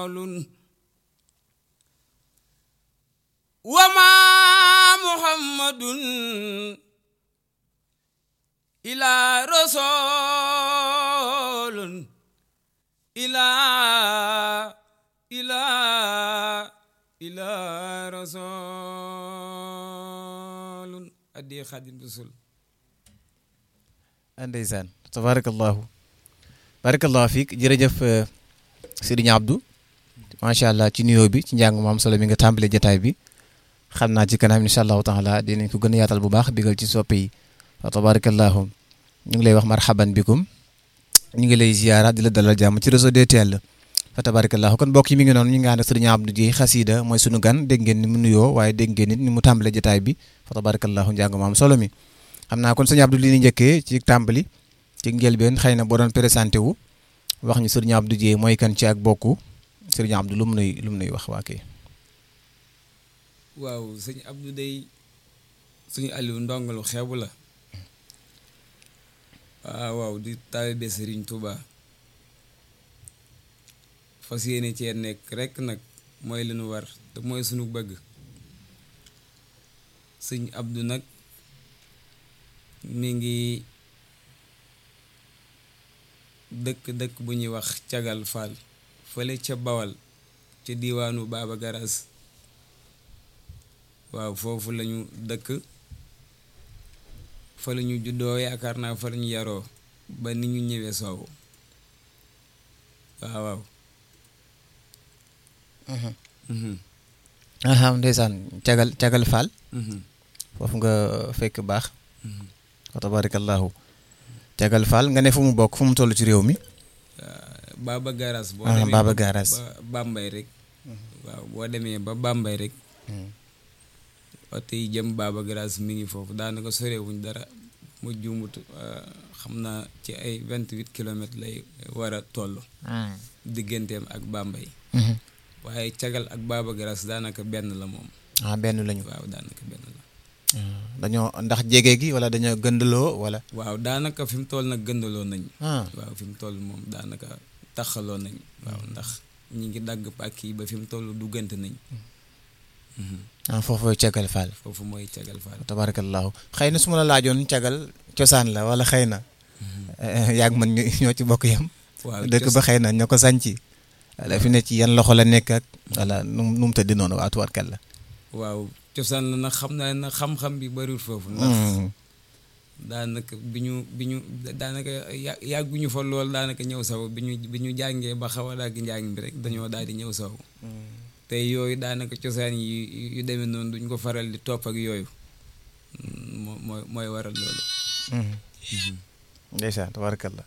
وما محمد إلا رسول إلا إلا إلا رسول أدي خادم رسول ndeysaan tabarakallahu barakallahu fiik jërëjëf Sëriñ Abdou macha allah ci nuyoo bi ci njàng mu am solo mi nga tàmbale jataay bi xam naa ci kanam incha allahu taala dinañ ko gën a yaatal bu baax bigal ci soppe yi wa tabarakallahu ñu ngi lay wax marhaban bikum ñu ngi lay ziyaara di la dalal jàmm ci réseau DTL fa tabarakallahu kon mbokk yi mi ngi noonu ñu ngi ànd ak Sëriñ Abdou Dieye xasida mooy sunu gan dégg ngeen ni mu nuyoo waaye dégg ngeen nit ni mu tàmbale jataay bi fa tabarakallahu njàng mu am solo mi xam naa kon sëñ Abdou li ñu njëkkee ci tàmbali ci njëlbeen xëy na boo doon présenté wu wax ñu sëriñ Abdou Dieye mooy kan ci ak bokku sëriñ Abdou lu mu nuy lu mu nuy wax waa kay waaw sëñ Abdou day suñu Aliou ndongalu xeebu la waaw waaw di taalibe Sëriñ Tuuba fas yéene cee nekk rekk nag mooy li nu war te mooy sunu bëgg sëñ Abdou nag mi ngi dëkk dëkk bu ñuy wax cagal Fall fële ca Bawal ca diiwaanu Baaba Garas waaw foofu lañu dëkk fa la ñu juddoo yaakaar naa fa la ñu yaroo ba ni ñu ñëwee soowu waaw waaw aha ndeysaan cagal cagal Fall foofu nga fekk baax wa tabarakallahu cagal Fall nga ne fu mu bokk fu mu toll ci réew mi Baba Garas boo ah demee Baba ba- Garas ba Bambay rek waaw boo demee ba Bambay rek oto yi jëm Baba Garas mi ngi foofu daanaka sorewuñ dara mu jumut xam naa ci ay vingt-huit kilomètres lay war a toll digganteem ak Bambay waaye cagal ak Baba Garas daanaka benn la moom ah benn lañu waaw daanaka benn la dañoo ndax jege gi wala dañoo gëndaloo wala waaw daanaka fi mu toll nag gëndaloo nañ ah waaw fi mu toll moom daanaka taxaloo nañ waaw ndax ñi ngi dagg pàkk yi ba fi mu toll duggante nañ ah foofu cagal Fall foofu mooy cagal faal tabarakallahu xëy na su ma la laajoon cagal cosaan la wala xëy na yaag man ñu- ñoo ci bokk yam waaw dëkk cos- ba xëy na ñoo ko sànci wala fi ne ci yan loxo la nekk ak wala nu mu nu mu tëddi noonu waa tuwaatkat la waaw cosaan la nag xam naa nag xam-xam bi bariwul foofu ndax daanaka bi ñu bi ñu daanaka ya yàgguñu fa lool daanaka ñëw saw bi ñu bi ñu jàngee ba xaw a dagg njàng bi rek dañoo daal di ñëw saw te yooyu daanaka cosaan yi yu demee noonu duñ ko faral di topp ak yooyu moo mooy mooy waral loolu ndeysaan tabarakallah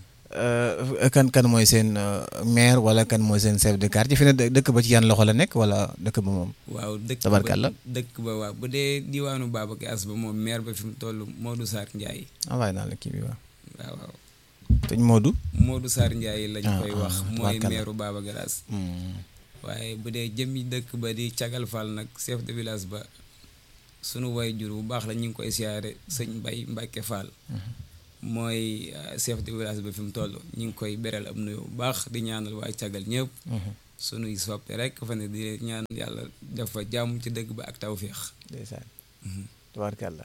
kan kan mooy seen maire wala kan mooy seen chef de quartier fi ne dë- dëkk ba ci yan loxo la nekk wala dëkk ba moom waaw dëkk ba Tabarkalla. dëkk ba waaw bu dee diwaanu Babacar As ba moom maire ba fi mu toll Modou Sarr Ndiaye envoyé naa la kii bi waaw waaw waaw sëñ Modou Modou Sarr Ndiaye lañ Ah, koy ah, wax mooy tabarkalla. maireu Babacar As waaye bu dee jëmmi dëkk ba di Cagal Fall nag chef de village ba sunu way jur bu baax la ñu ngi koy siyaare sëñ Mbay Mbàkke Fall mooy euh, chef de village ba fi mu toll ñu ngi koy beral am nuyu bu baax di ñaanal waa Cagal ñëpp sunuy soppe rek fa ne di ñaan yàlla def fa jàmm ci dëkk ba ak tawféex ndeysaan tabarakallah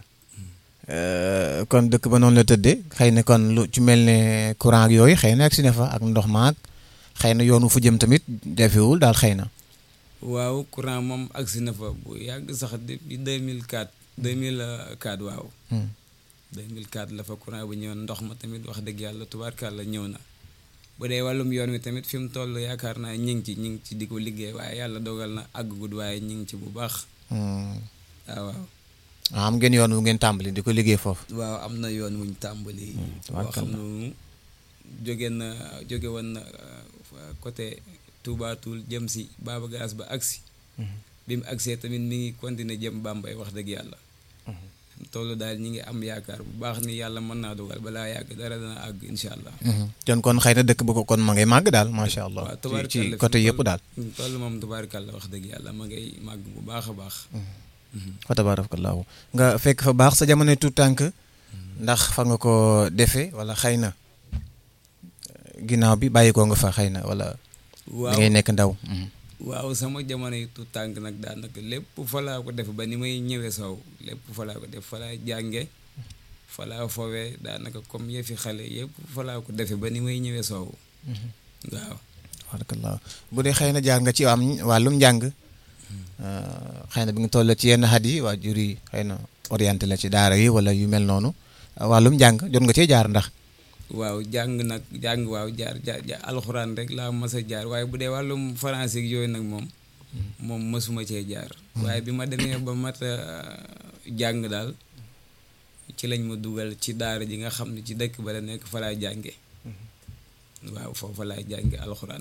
kon dëkk ba noonu la tëddee xëy na kon lu ci mel ne courant ak yooyu xëy na ak si ne fa ak ndox maag xëy na yoonu fu jëm tamit jafewul daal xëy na waaw courant moom agsi na fa bu yàgg sax depuis 2004 2004 waaw 2004 la fa courant bu ñëwoon ndox ma tamit wax dëgg yàlla tubaarkàlla ñëw na bu dee wàllum yoon wi tamit fi mu toll yaakaar naa ñi ngi ci ñi ngi ci di ko liggéey waaye yàlla dogal na àggagud waaye ñi ngi ci bu baax waaw waaw am ngeen yoon wu ngeen tàmbali di ko liggéey foofu waaw am na yoon wuñ tàmbali boo tubaarkàlla. xam ne jóge na jóge woon na euh, côté Touba Toul jëm si Baba Garas ba agsi bi mu agsee tamit mi ngi continuer jëm Bambey wax dëgg yàlla toll daal ñi ngi am yaakaar bu baax ni yàlla mën naa dogal balaa yàgg dara dana àgg incha allah kon kon xëy na dëkk ba ko kon ma ngay màgg daal macha allah waaw ci tubaarkàlla ci fi côté mu yëpp toll- daal fi mu toll moom tubaarkàlla wax dëgg yàlla ma ngay màgg bu baax a baax fa tabarakallahu nga fekk fa baax sa jamono tout tànk ndax fa nga ko defee wala xëy na ginnaaw bi bàyyi ko nga fa xëy na wala waaw da ngay nekk ndaw waaw sama jamono yi tu tànk nag daanaka lépp fa laa ko def ba ni may ñëwee soow lépp fa laa ko def fa laa jànge fa laa fowee daanaka comme yëfi xale yëpp fa laa ko defe ba ni may ñëwee soow waaw barakallah bu dee xëy na jaar nga ci am wàllum njàng xëy na bi nga toll ci yenn xat yi waajur yi xëy na orienté la ci daara yi wala yu mel noonu wàllum njàng jot nga cee jaar ndax waaw jàng nag jàng waaw jaar jaar alxuraan rek laa mas a jaar waaye bu dee wàllum français yooyu nag moom moom mësuma cee jaar waaye bi ma demee ba mat a jàng daal ci lañ ma dugal ci daara ji nga xam ne ci dëkk ba la nekk fa laa jànge waaw foofa laa jànge alxuraan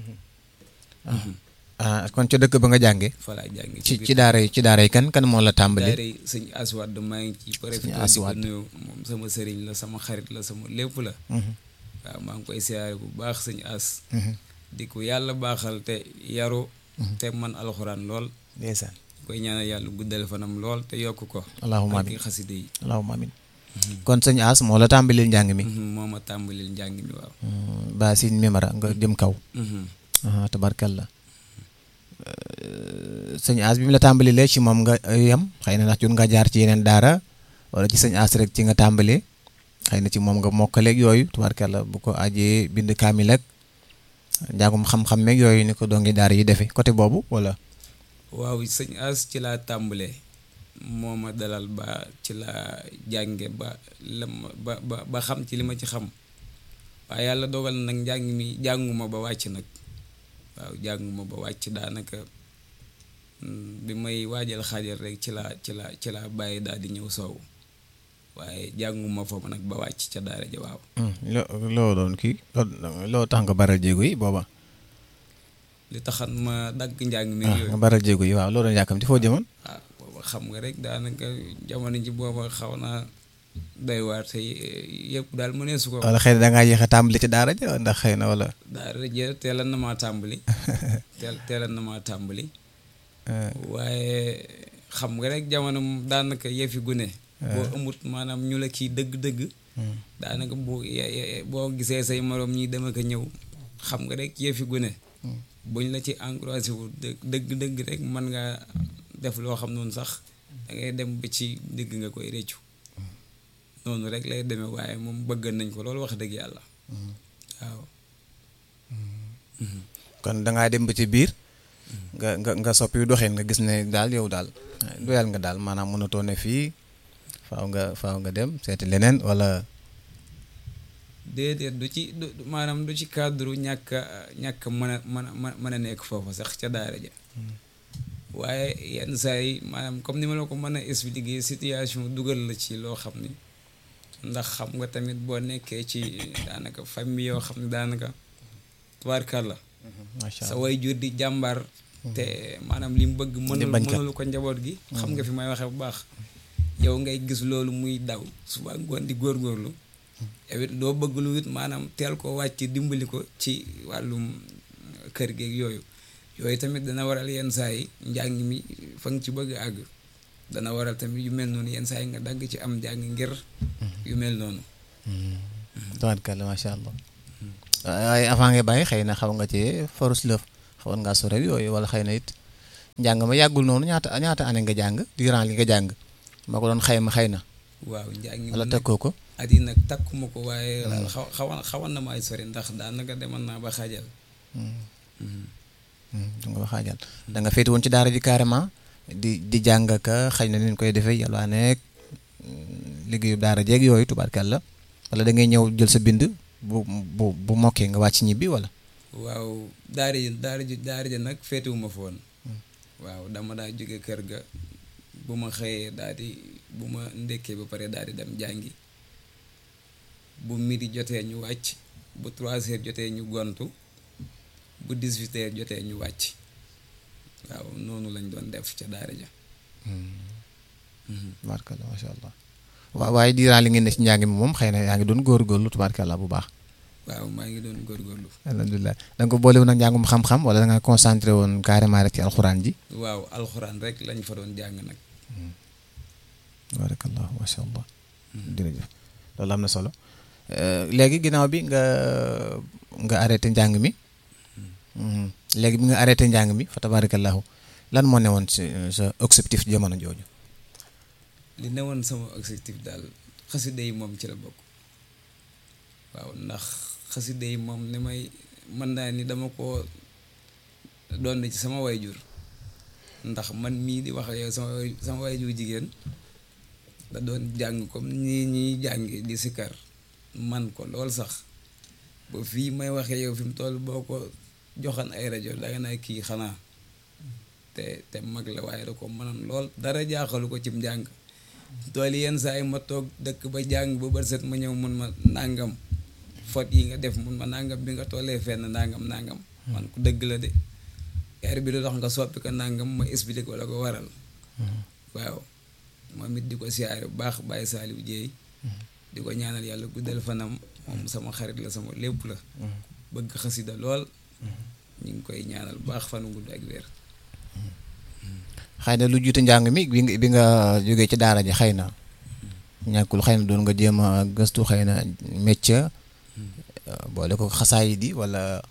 ah kon ca dëkk ba nga jànge fa laa jànge ci ci daara yi ci daara yi kan kan moo la tàmbali daara yi sëñ aswad maa ngi ci profité di ko Aswad. nuyu moom sama sëriñ la sama xarit la sama lépp la waaw maa ngi koy siyaare bu baax sëñ as di ko yàlla baaxal te yaru te man alxuraan lool ndeysaan koy ñaanal yàlla guddal fanam lool te yokk ko allahumma ak amin xaside yi allahumma amin kon sëñ As moo la tàmbalil njàng mi moo ma tàmbalil njàng mi waaw ba sin mimara nga jëm kaw Mhm. ah tabarkalla sëñ As bi mu la tàmbalilee ci moom nga yem xëy na ndax jot nga jaar ci yeneen daara wala ci sëñ As rek ci nga tàmbalee xëy na ci moom nga mokkaleeg yooyu tabarkalla bu ko ajee bind kaamil ak njàngum xam-xam meeg yooyu ni ko dongi daara yi defee côté boobu wala waaw sëñ as ci laa tàmbalee moo ma dalal ba ci laa jànge ba la ma ba ba ba xam ci li ma ci xam waaye yàlla dogal na nag njàng mi jànguma ba wàcc nag waaw jànguma ba wàcc daanaka mm, bi may waajal xaajal rek ci laa ci laa ci laa bàyyi daal di ñëw soow waaye jànguma foofu nag ba wàcc ca daara ja waaw loo loo doon kii loo tax nga baral jéego yi booba li taxan ma dagg njàng mi ah yooyu nga baral jéego yi waaw loo doon yàkkamti foo jëmoon ah booba xam nga rek daanaka jamono ji booba xaw naa doy waar te yëpp daal mu ne su ko wala xëy na da ngaa yéex a tàmbali ci daara ja ndax xëy na wala daara ja teelan na maa tàmbali teel teelan na maa tàmbali waaye xam nga rek jamono moom daanaka yëfi gune boo amut maanaam ñu la kii dëgg-dëgg daanaka boo ye- ye- boo gisee say moroom ñi dem ak a ñëw xam nga rek yëfi gune buñ la ci encouragé wu dë- dëgg-dëgg rek mën nga def loo xam noonu sax da ngay dem ba ci digg nga koy réccu noonu rek lay demee waaye moom bëgg nañ ko loolu wax dëgg yàlla waaw kon da ngaa dem ba ci biir nga nga nga soppi doxin nga gis ne daal yow daal doyal nga daal maanaam mënatoo ne fii faaw nga faaw nga dem seeti leneen wala déedéet du ci du maanaam du ci cadre ñàkk a ñàkk a mën a mën a mën a nekk foofu sax ca daara ja waaye yenn saa yi maanaam comme ni ma la ko mën a expliquer situation dugal la ci loo xam ni ndax xam nga tamit boo nekkee ci daanaka famille yoo xam ne daanaka tubaarkàlla macha sa allah way jur di jàmbaar te maanaam li mu bëgg mënul bañkat. mënulu ko njaboot gi xam nga fi may waxee bu baax yow ngay gis loolu muy daw suba ngoon di góorgóorlu yow it doo bëgg lu it maanaam teel ko wàcc dimbali ko ci wàllum kër geeg yooyu yooyu tamit dana waral yenn saa yi njàng mi fa nga ci bëgg a àgg dana waral tamit yu mel noonu yenn saa yi nga dagg ci am njàng ngir yu mel noonu tabarkalla macha allah waaye avant nga bàyyi xëy na xaw nga ci forus lëf xawoon ngaa sorel yooyu wala xëy na it njàng ma yàggul noonu ñaata ñaata année nga jàng durant li nga jàng ma ko doon xayma xëy na waaw njàng mi wala nag tekkoo ko at yi nag takkuma ko waaye daal xaw xawoon xawoon na ma ay sori ndax daanaka demoon naa ba xaajal da nga wax xaajal da nga féete woon ci daara ji carrément di di jàng ka xëy na ni ñu koy defee yàlla nekk liggéeyu daara jeeg yooyu tubaarkàlla wala da ngay ñëw jël sa bind bu bu bu mokkee nga wàcc ñibbi wala. waaw daara ji daara ji daara ji nag féetewuma fa woon waaw dama daa jóge kër ga bu ma xëyee daal di bu ma ndekkee ba pare daal di dem jàngi bu midi jotee ñu wàcc bu trois heures jotee ñu gontu bu dix-huit heures jotee ñu wàcc waaw noonu lañ doon def ca daara ja tubaarkàlla macha allah waaw waaye diiraan li ngeen ne ci njàng mi moom xëy na yaa ngi doon góorgóorlu tubaarkàlla bu baax. waaw maa ngi doon góorgóorlu alhamdulilah da nga ko boole woon ak njàngum xam-xam wala da nga concentré woon carrément rek ci alxuraan ji. waaw alxuraan rek lañ fa doon jàng nag barakallah macha allah. jërëjëf loolu am na solo léegi ginnaaw bi nga nga arrêté njàng mi léegi bi nga arrêté njàng mi fa tabarakallahu lan moo newoon si sa objectif jamono jooju. li newoon sama objectif daal xasida yi moom ci la bokk waaw ndax xasida yi moom ni may mën naa ni dama ko doon ci sama wayjur ndax man mii di wax ak yow sama sama wayjur jigéen da doon jàng comme nii ñuy jàngi di sikar man ko lool sax ba fii may waxee yow fi mu toll boo ko joxan ay rajo danga naa kii xanaa te te mag la waaye da ko mënoon lool dara jaaxalu ko cim njàng tool yenn saa yi ma toog dëkk ba jàng ba bët set ma ñëw mun ma nàngam fot yi nga def mun ma nàngam bi nga tollee fenn nàngam nàngam man ko dëgg la de heure bi lu tax nga soppi ko nàngam ma expliqué ko la ko waral waaw moom it di ko siyaare bu baax bàyyi saaliw jéey di ko ñaanal yàlla guddal fanam moom sama xarit la sama lépp la bëgg xasida lool ñu ngi koy ñaanal bu baax fanu gudd ak wér xëy na lu jiite njàng mi bi nga bi nga jógee ci daara ji xëy na ñàkkul xëy na doon nga jéem a gëstu xëy na métier boole ko xasaay di wala.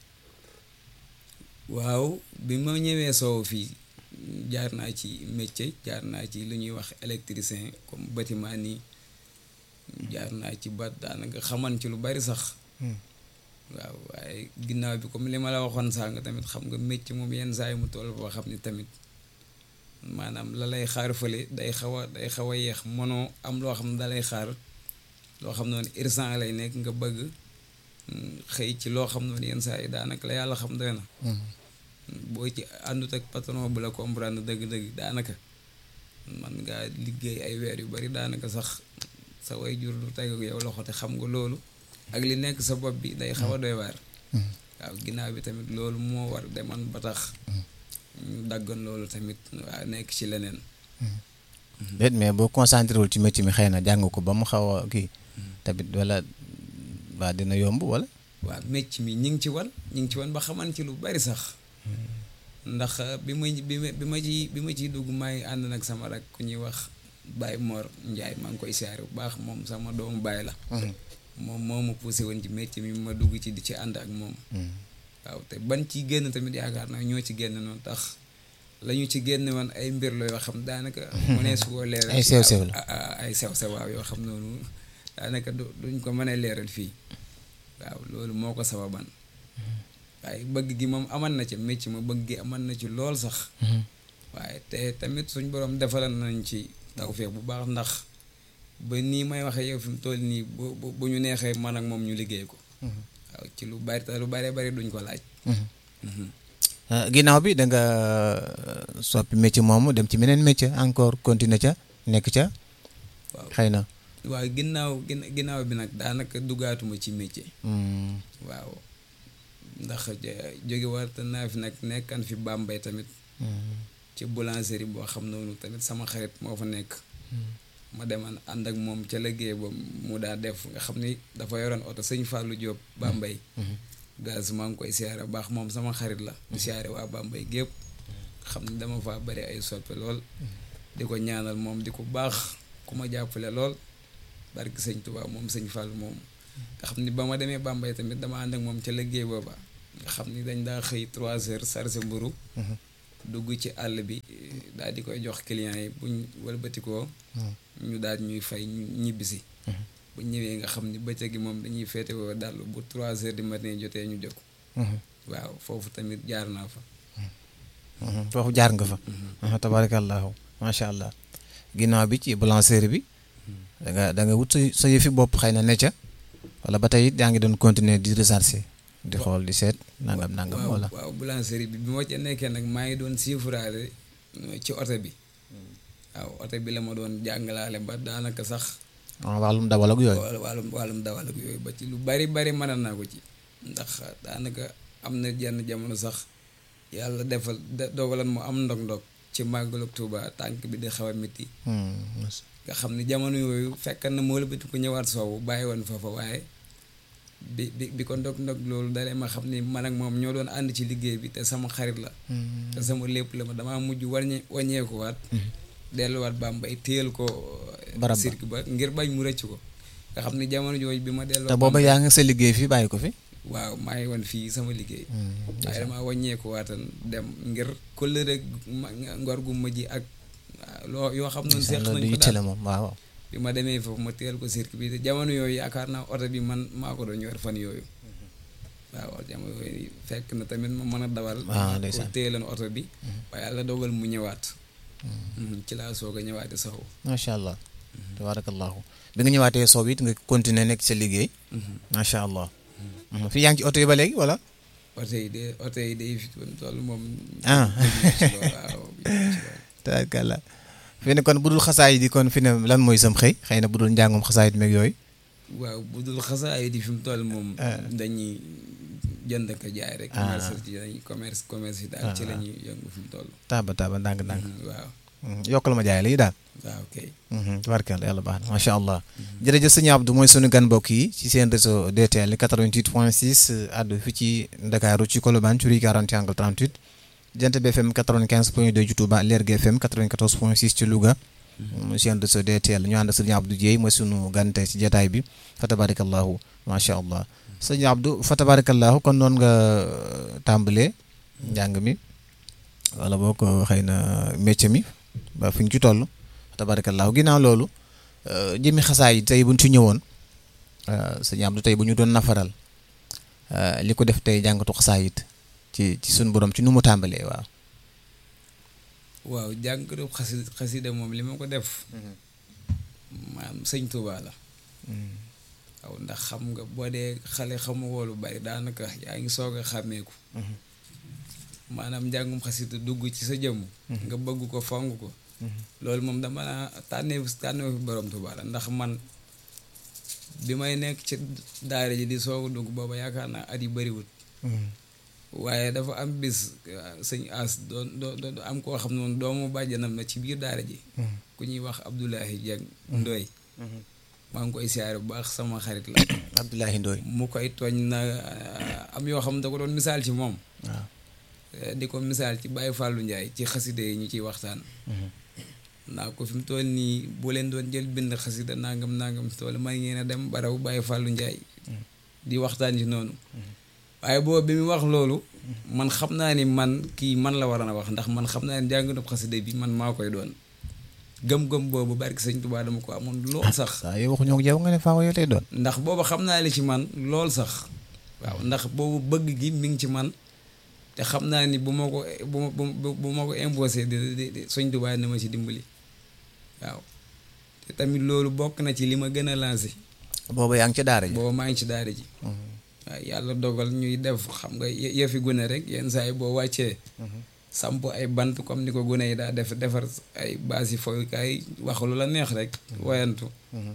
waaw bi ma ñëwee soow fii jaar naa ci métier jaar naa ci lu ñuy wax électricien comme bâtiment nii jaar naa ci ba daanaka xaman ci lu bari sax. waaw waaye ginnaaw bi comme li ma la waxoon sànq tamit xam nga métier moom yenn saa yi mu toll boo xam ni tamit. maanaam la lay xaar fële day xaw a day xaw a yeex mënoo am loo xam ne da lay xaar loo xam noonu urgent lay nekk nga bëgg xëy ci loo xam noonu yenn saa yi daanaka la yàlla xam doy na boo ci àndut ak patron bu la comprendre dëgg-dëgg daanaka man ngaa liggéey ay weer yu bari daanaka sax sa way jur du teg ak yow loxo te xam nga loolu ak li nekk sa bopp bi day xaw a doy waar waaw ginnaaw bi tamit loolu moo war deman ba tax ñu daggoon loolu tamit waa nekk ci leneen. déet mais boo concentré wul ci métier mi xëy na jàng ko ba mu xaw a kii. tamit wala waa dina yomb wala. waaw métier mi ñi ngi ci wan ñi ngi ci wan ba xaman ci lu bari sax. ndax bi ma bi ma bi ma ci bi ma ciy dugg maa ngi ànd nag sama rak ku ñuy wax Baye Mor Ndiaye maa ngi koy siyaare bu baax moom sama doomu baay la. moom moo ma poussé woon ci métier mi ma dugg ci di ci ànd ak moom. waaw te ban ci génn tamit yaakaar naa ñoo ci génn noonu tax la ñu ci génn woon ay mbir la yoo xam daanaka. mu ne su ko leeral ay sew sew la ay sew sew waaw yoo xam noonu daanaka duñ ko mën a leeral fii waaw loolu moo ko sababan waaye bëgg gi moom aman na ci métier ma bëgg gi aman na ci lool sax. waaye te tamit suñ borom defaral nañ ci tawfeex bu baax ndax ba nii may waxee yow fi mu toll nii bu bu ñu neexee man ak moom ñu liggéey ko. waaw ci lu bari te lu bari bari duñ ko laaj. ginnaaw bi da nga soppi métier moomu dem ci meneen métier encore continuer ca nekk ca. waaw xëy na. waaw ginnaaw ginnaaw bi nag daanaka duggaatuma ci métier. waaw ndax jóge war te naa fi nag nekkan fi Bambey tamit. ci boulangerie boo xam noonu tamit sama xarit moo fa nekk. ma deman ànd ak moom ca liggéey ba mu daa def nga xam ni dafa yoroon oto sëñ Fallou Diop Bambey. gaz maa ngi koy siyaare baax moom sama xarit la. di siyaare waa Bambey gépp xam ni dama faa bari ay soppe lool. di ko ñaanal moom di ko baax ku ma jàppale lool barki sëñ Touba moom sëñ Fallou moom. nga xam ni ba ma demee Bambey tamit dama ànd ak moom ca liggéey booba nga xam ni dañ daa xëy trois heures sarse mburu dugg ci àll bi daal di koy jox clients yi buñ wëlbatikoo ñu daal ñuy fay ñibbisi bu ñëwee nga xam ni bëccëg gi moom dañuy féete woo dal bu trois heures du matin jotee ñu jóg waaw foofu tamit jaar naa fa foofu jaar nga fa tabarakallahu macha allah ginnaaw bi ci boulangerie bi da nga da nga wut sa sa yëfi bopp xëy na ne ca wala ba tey yaa ngi doon continuer di rechercher di xool di seet nangam nangam wala waaw boulangerie bi bi ma ca nekkee nag maa ngi doon siifuraale ci oto bi waaw oto bi la ma doon jàngalaale ba daanaka sax wàllum dawal ak yooyu wàllum wàllum dawal ak yooyu ba ci lu bari bari mën naa ko ci ndax daanaka am na jenn jamono sax yàlla defal dogalan mu am ndog-ndog ci màggalu Tuuba tànk bi di xaw a métti nga xam ne jamono yooyu fekk na moo la bëti ko ñëwaat soowu bàyyi woon foofa waaye bi bi bi ko ndog-ndog loolu dalee ma xam ni man ak moom ñoo doon ànd ci liggéey bi te sama xarit la te sama lépp la ma damaa mujj waññe waññeekuwaat delluwaat Bambey téyel ko cirque ba ngir bañ mu rëcc ko nga xam ne jamono jooju bi ma delloo te booba yaa ngi sa liggéey fii bàyyi ko fi waaw maa ngi woon fii sama liggéey waaye damaa wàññeeku waatan dem ngir kóllëre ma ngor gu ma ji ak loo yoo xam noonu seex loolu nañ ko yitte la daal moom waaw bi ma demee foofu ma teel ko circuit bi te jamono yooyu yaakaar naa oto bi man maa ko doon yor fan yooyu waaw jamono yooyu fekk na tamit ma mën a dawal Ah, maa ko ndeysaan. téyeloon oto bi waaye yàlla dogal mu ñëwaat Mhm, ci laa soog a ñëwaate saxu macha allah tabarakallahu bi nga ñëwaatee soob it nga continuer nekk sa liggéey macha allah Mhm. fii yaa ngi ci oto yi ba léegi wala oto yi de oto yi day fi toll moom Ah. ci loolu waaw ci loolu. tabarakallah fi ne kon bu dul xasaay di kon fi ne lan mooy sam xëy xëy na bu dul njàngum xasaayit meeg yooyu waaw bu dul xasaay di fi mu toll moom Ah. dañuy jënd ko jaay rek Ah. commerce ci dañuy commerce commerce yi daal ci Ah. la ñuy yëngu fi mu toll taaba taaba ndànk ndànk Mhm, waaw yokkal ma jaay la yi daal waaw kay tabarkalla yàlla baax na macha allah jërëjëf sëñ Abdou mooy sunu gan mbokk yi ci seen réseau DTL 88 point 6 àddu fi ci Ndakaaru ci Colobane ci rue 40 angle 38 Jant bi FM 95 point 2 ci Touba Lergui FM 94 point 6 ci Louga mooy seen réseau DTL ñu ànd ak sëñ Abdou Dieye mooy sunu gan tey ci jataay bi fa tabarakallahu macha allah sëñ Abdou fa tabarakallahu kon noonu nga tàmbalee njàng mi wala boo ko xëy na métier mi ba fi ñu ci toll tabarakallahu ginnaaw loolu jëmi xasaay yi tey bu ñu ci ñëwoon sëñ Abdou tey bu ñu doon nafaral li ko def tey jàngatu xasaayit ci ci suñu borom ci nu mu tàmbalee waaw. waaw jàngatu xasi xasida moom li ma ko def maam sëñ Touba la waaw ndax xam nga boo dee xale xamu woolu bari daanaka yaa ngi soog a xàmmeeku maanaam njàngum xasida dugg ci sa jëmm nga bëgg ko fonk ko loolu moom dama naa tànnee tànnee fi borom Touba la ndax man bi may nekk ci daara ji di soog a dugg booba yaakaar naa at yi bëriwut waaye dafa am bis sëñ as doon doon am koo xam noonu doomu bàjjanam na ci biir daara ji ku ñuy wax Abdoulahi Dieng Ndoy maa ngi koy siyaare bu baax sama xarit la Abdoulahi Ndoy mu koy tooñ na am yoo xam da ko doon misaal ci moom waaw di ko misaal ci Baye Fallou Ndiaye ci xaside yi ñu ciy waxtaan naa ko fi mu toll nii bu leen doon jël bind xasida nangam nangam tool may ngeen a dem baraw Baye Fallou Ndiaye di waxtaan ci noonu waaye boobu bi mu wax loolu man xam naa ni man kii man la war a wax ndax man xam naa ni jàngatu xasida bi man maa koy doon gëm-gëm boobu barki sëñ Tuubaa dama ko amoon lool sax waaw yow waxuñoo ko yow nga ne faaw yow lay doon ndax boobu xam naa li ci man lool sax waaw ndax boobu bëgg gi mi ngi ci man te xam naa ni bu ma ko bu ma bu ma ko imposé di di sëñ Tuubaa na ma ci dimbali waaw te tamit loolu bokk na ci li ma gën a lancé boobu yaa ngi ci daara ji boobu maa ngi ci daara ji waaw yàlla dogal ñuy def xam nga yëfi gune rek yenn saa yi boo wàccee samp ay bant comme ni ko gune yi daa def defar ay baas yi fooyukaay wax lu la neex rek wayantu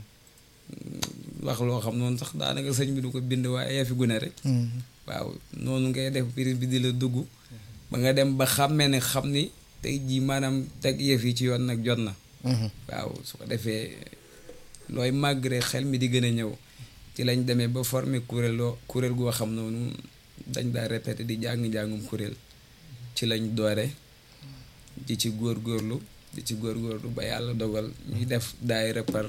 wax loo xam noonu sax daanaka sëñ bi du ko bind waaye yëfi gune rek waaw noonu ngay def biir bi di la dugg ba nga dem ba xàmmee ne xam ni tey jii maanaam teg yëf yi ci yoon nag jot na waaw su ko defee looy màgg rek xel mi di gën a ñëw ci lañ demee ba former kuréel loo kuréel goo xam noonu dañ daa répété di jàng-njàngum kuréel ci lañ doore di ci góorgóorlu di ci góorgóorlu ba yàlla dogal ñuy def daayira par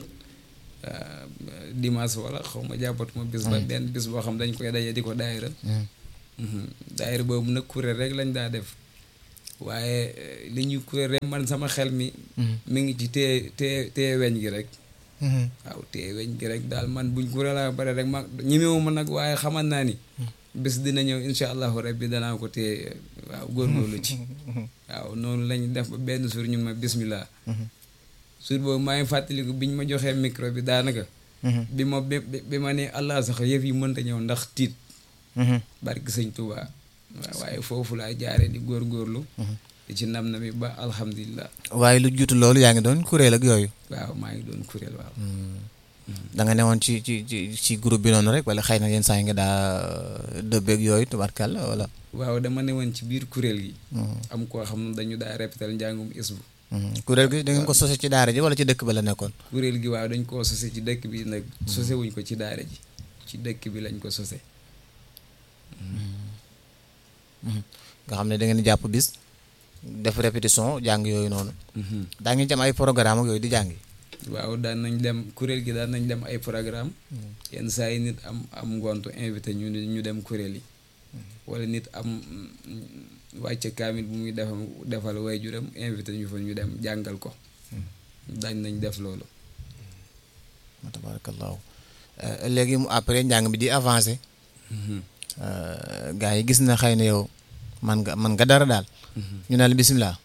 dimanche wala xaw ma jàppatuma bis ba benn bis boo xam dañ koy daje di ko daayira daayira boobu nag kuréel rek lañ daa def waaye li ñuy kuréel rek man sama xel mi mi ngi ci téye téye téye weñ gi rek waaw téye weñ gi rek daal man buñ kuréel a bare rek ma ñemewu ma nag waaye xaman naa ni bés dina ñëw incha allahu rabbi danaa ko téye waaw góorgóorlu ci waaw noonu lañ def ba benn suur ñun ma bismillah suur boobu maa ngi fàttaliku biñ ma joxee micro bi daanaka bi ma bi bi ma ne allah sax yëf yi mënta ñëw ndax tiit barki sëñ Tuubaa waaw waaye foofu laa jaare di góorgóorlu di ci nam na mi ba alhamdulilah waaye lu juutu loolu yaa ngi doon kuréel ak yooyu waaw maa ngi doon kuréel waaw da nga newoon ci ci ci ci groupe bi noonu rek wala xëy na yenn saa yi nga daa dëbbeeg yooyu tubarkàlla wala waaw dama newoon ci biir kuréel gi am koo xam ne dañu daa répétal njàngum isbu kuréel gi da ngeen ko sose ci daara ji wala ci dëkk ba la nekkoon kuréel gi waaw dañ koo sose ci dëkk bi nag sose wuñ ko ci daara ji ci dëkk bi lañ ko sose nga xam ne da ngeen di jàpp bis def répétition jàng yooyu noonu daa ngeen ci am ay programme ak yooyu di jàngi waaw daan nañ dem kuréel gi daan nañ dem ay programme yenn saa yi nit am am ngontu invité ñu ñu dem kuréel yi wala nit am wàcce kaamil bu muy defal defal waajuram invité ñu fa ñu dem jàngal ko dañ nañ def loolu tabarakallahu léegi mu après njàng mi di avancé gars yi gis na xëy na yow man nga man nga dara daal ñu ne la bisimilah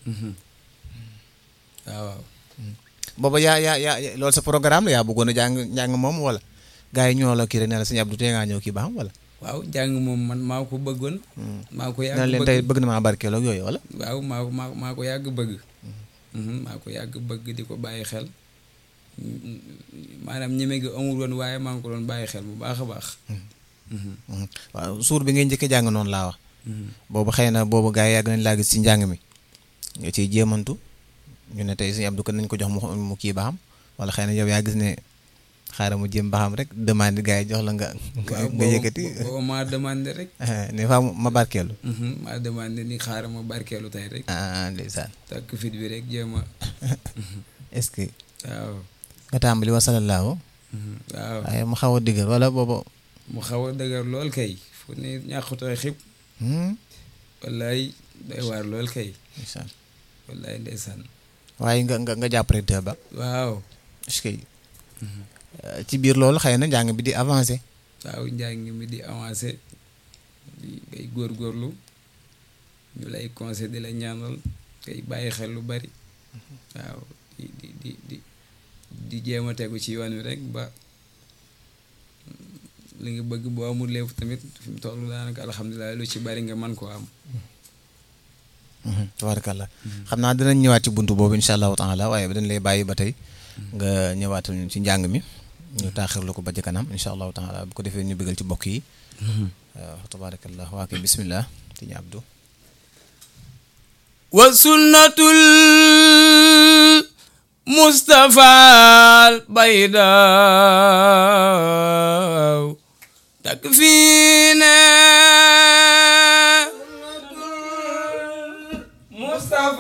waaw waaw booba yaa yaa yaa loolu sa programme la yaa bëggoon a jàng njàng moom wala gars yi ñoo la kii rek ne la sëñ Abdou tey ngaa ñëw kii ba xam wala waaw jàng moom man maa ko bëggoon maa ko yàgg na leen tey bëgg na maa barkeeloo ak yooyu wala waaw maa maa maa ko yàgg bëgg maa ko yàgg bëgg di ko bàyyi xel maanaam ñeme gi amul woon waaye maa ngi ko doon bàyyi xel bu baax a baax waaw suur bi ngay njëkk jàng noonu laa wax boobu xëy na boobu gars yi yàgg nañ laa gis ci njàng mi nga ciy jéemantu ñu ne tey sëñ Abdou ko nañ ko jox mu kii ba xam wala xëy na yow yaa gis ne xaaral mu jéem ba xam rek demande gars yi jox la nga nga yëkkati booba maa demandé rek ne fa ma barkeelu maa demandé ni xaaral ma barkeelu tey rek ah ndeysaan takk fit bi rek jéem a est-ce que waaw nga tàmbali wa salallaahu waaw waaye mu xaw a diggal wala boobu mu xaw a dëgër lool kay fu ne ñàkkutooy xib wallaay day waar lool kay ndeysaan wallaay ndeysaan waaye nga nga nga jàpp rek ba waaw est-ce que ci biir loolu xëy na njàng bi di avancé waaw njàng mi di avancé di ngay góorgóorlu ñu lay conseil di la ñaanal ngay bàyyi xel lu bari waaw di di di di di jéem a tegu ci yoon wi rek ba li nga bëgg boo amul lépp tamit fi mu toll daanaka alhamdulilah lu ci bari nga man koo am tabarakallah xam naa dinañ ñëwaat ci buntu boobu incha allahu taala waaye dañ lay bàyyi ba tey nga ñëwaatal ñu ci njàng mi ñu taaxirlu ko ba ci kanam incha allahu taala bu ko defee ñu bëggal ci bokk yi waaw tabarakallah waa kay bismillah ti ñu abdu wa sunnatul mustafa al bayda takfina